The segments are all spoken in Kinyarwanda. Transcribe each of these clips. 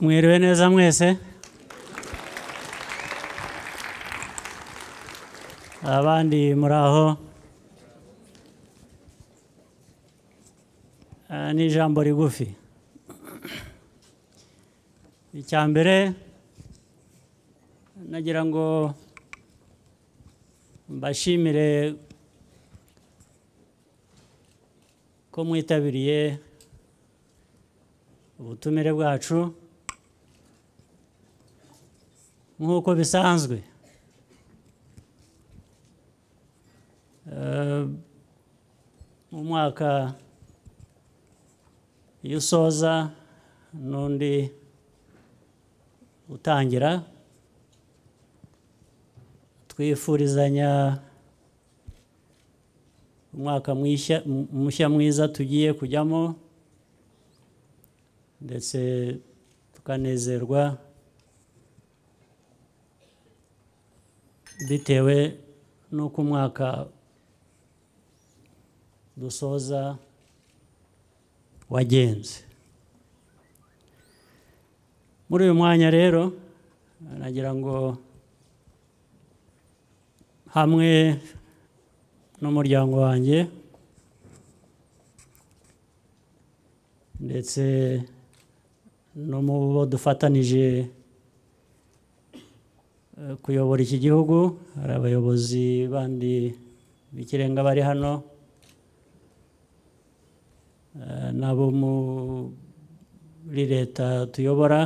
mwiriwe neza mwese abandi muri aho Ah, ni ijambo rigufi icya mbere nagira ngo mbashimire ko mwitabiriye ubutumire bwacu nk'uko bisanzwe Eh, mu mwaka iyo usoza n'undi utangira twifurizanya umwaka mwishya- mu- mushya mwiza tugiye kujyamo ndetse tukanezerwa bitewe n'uko umwaka dusoza wagenze muri uyu mwanya rero nagira ngo hamwe n'umuryango wanjye ndetse no mu bo dufatanije eh, kuyobora iki gihugu hari abayobozi bandi b'ikirenga bari hano eh, n'abo muri leta tuyobora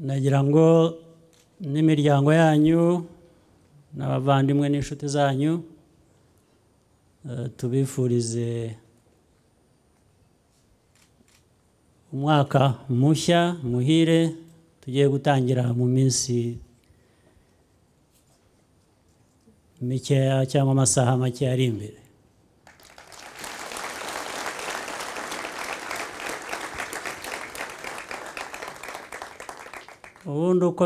nagira ngo n'imiryango yanyu n'abavandimwe n'inshuti zanyu eh, tubifurize umwaka mushya muhire tugiye gutangira mu minsi mikeya cyangwa amasaha make ari imbere ubundi uko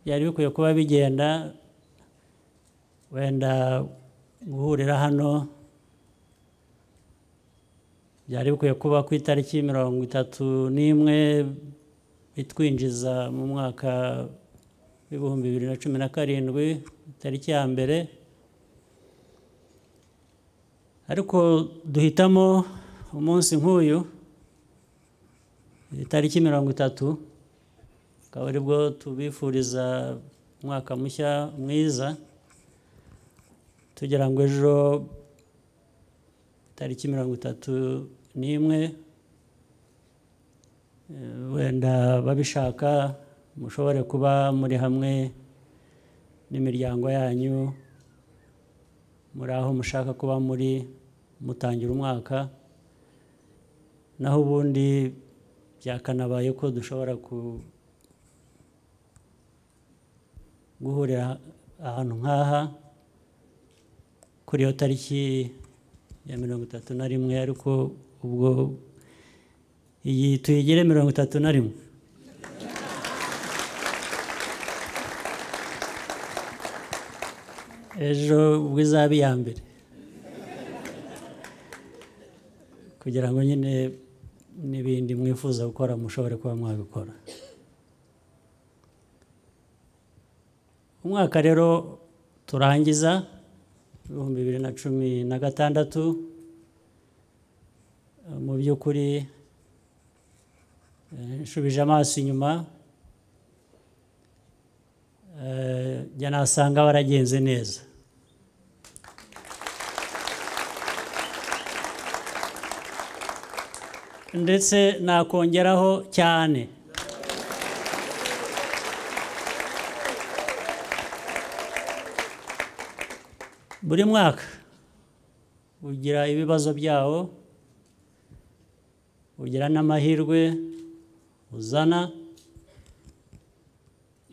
byari bikwiye kuba bigenda wenda guhurira hano byari bikwiye kuba ku itariki mirongo itatu n'imwe bitwinjiza mu mwaka w'ibihumbi bibiri na cumi na karindwi tariki ya mbere ariko duhitamo umunsi nk'uyu itariki mirongo itatu akaba aribwo tubifuriza umwaka mushya mwiza tugira ngo ejo tariki mirongo itatu n'imwe eh, wenda babishaka mushobore kuba muri hamwe n'imiryango yanyu muri aho mushaka kuba muri mutangira umwaka naho ubundi byakanabaye ko dushobora ku- guhurira ahantu nk'aha kuri iyo tariki ya mirongo itatu na rimwe ariko ubwo iyi tuyigire mirongo itatu na rimwe ejo ubwo izaba iya mbere kugira ngo nyine n'ibindi mwifuza gukora mushobore kuba mwabikora umwaka rero turangiza ibihumbi bibiri na cumi na gatandatu eh, mu by'ukuri eh, nshubije amaso inyuma eh, njya nasanga waragenze neza ndetse nakongeraho cyane buri mwaka ugira ibibazo byawo ugira n'amahirwe uzana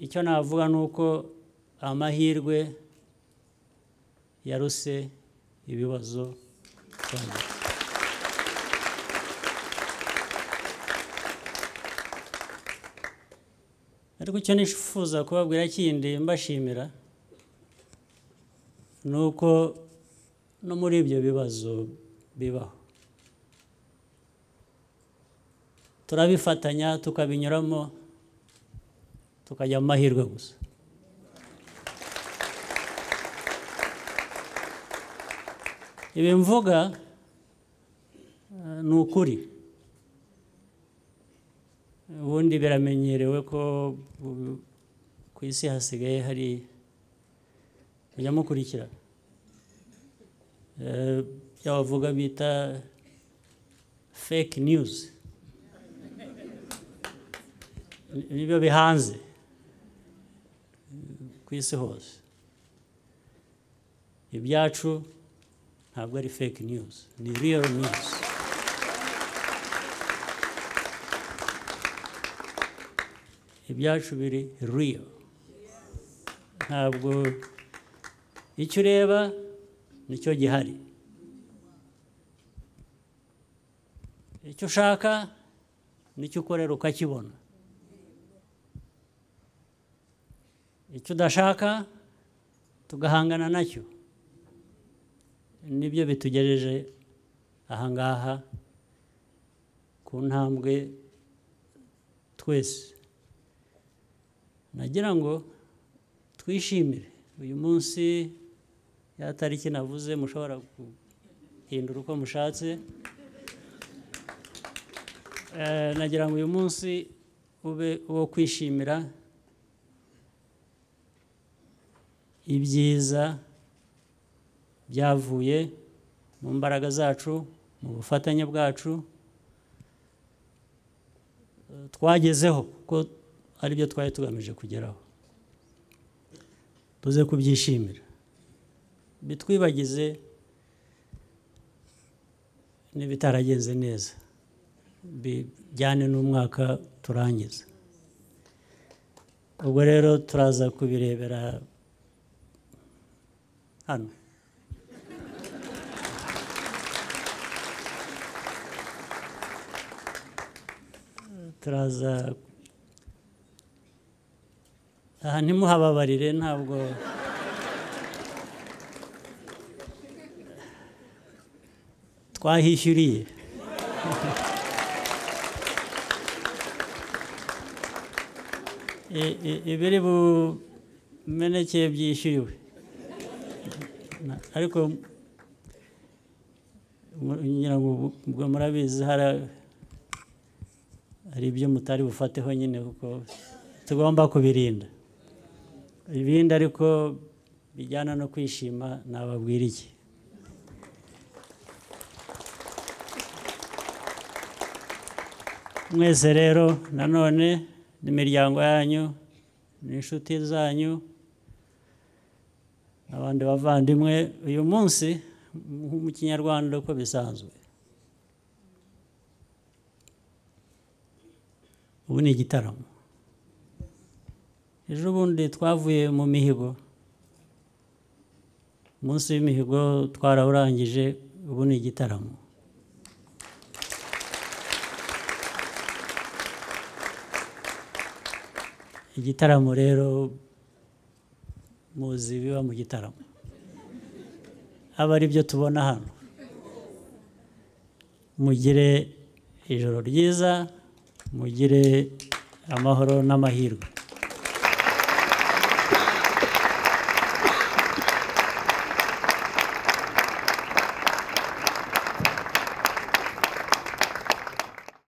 icyo navuga ni uko amahirwe yaruse ibibazo cyane ariko icyo nifuza kubabwira kindi mbashimira ni uko no muri ibyo bibazo bibaho turabifatanya tukabinyuramo tukajya mu mahirwe gusa ibi mvuga eh, ni ukuri ubundi biramenyerewe ko ubu ku isi hasigaye hari kujya mukurikirana Eh, bya bavuga bita fake news Ni- nibyo bihanze eh, ku isi hose ibyacu ntabwo ari fake news ni real news ibyacu biri real ntabwo icyo ureba nicyo gihari icyo ushaka nicyo ukorera ukakibona icyo udashaka tugahangana nacyo nibyo bitugejeje aha ngaha ku ntambwe twese nagira ngo twishimire uyu munsi ya tariki navuze mushobora guhindura uko mushatse Eh, nagira ngo uyu munsi ube uwo kwishimira ibyiza byavuye mu mbaraga zacu mu bufatanye bwacu eh, twagezeho kuko ari byo twari tugamije kugeraho tuze kubyishimira bitwibagize n'ibitaragenze neza bijyane n'umwaka turangiza ubwo rero turaza kubirebera hano turaza aha ntimuhababarire ntabwo twahishyuriye I- i- ibiri bumeneke byishyuriwe Na- ariko mu- ngira ngo ubu- ubwo murabizi hari hari ibyo mutari bufateho nyine kuko tugomba kubirinda ibindi ariko bijyana no kwishima nababwira iki mwese rero nanone n'imiryango yanyu n'inshuti zanyu abandi bavandimwe uyu munsi mu kinyarwanda uko bisanzwe ubu ni igitaramo ejo bundi twavuye mu mihigo umunsi w'imihigo twarawurangije ubu ni igitaramo igitaramo rero muzi biba mu gitaramo aba ari byo tubona hano mugire ijoro ryiza mugire amahoro n'amahirwe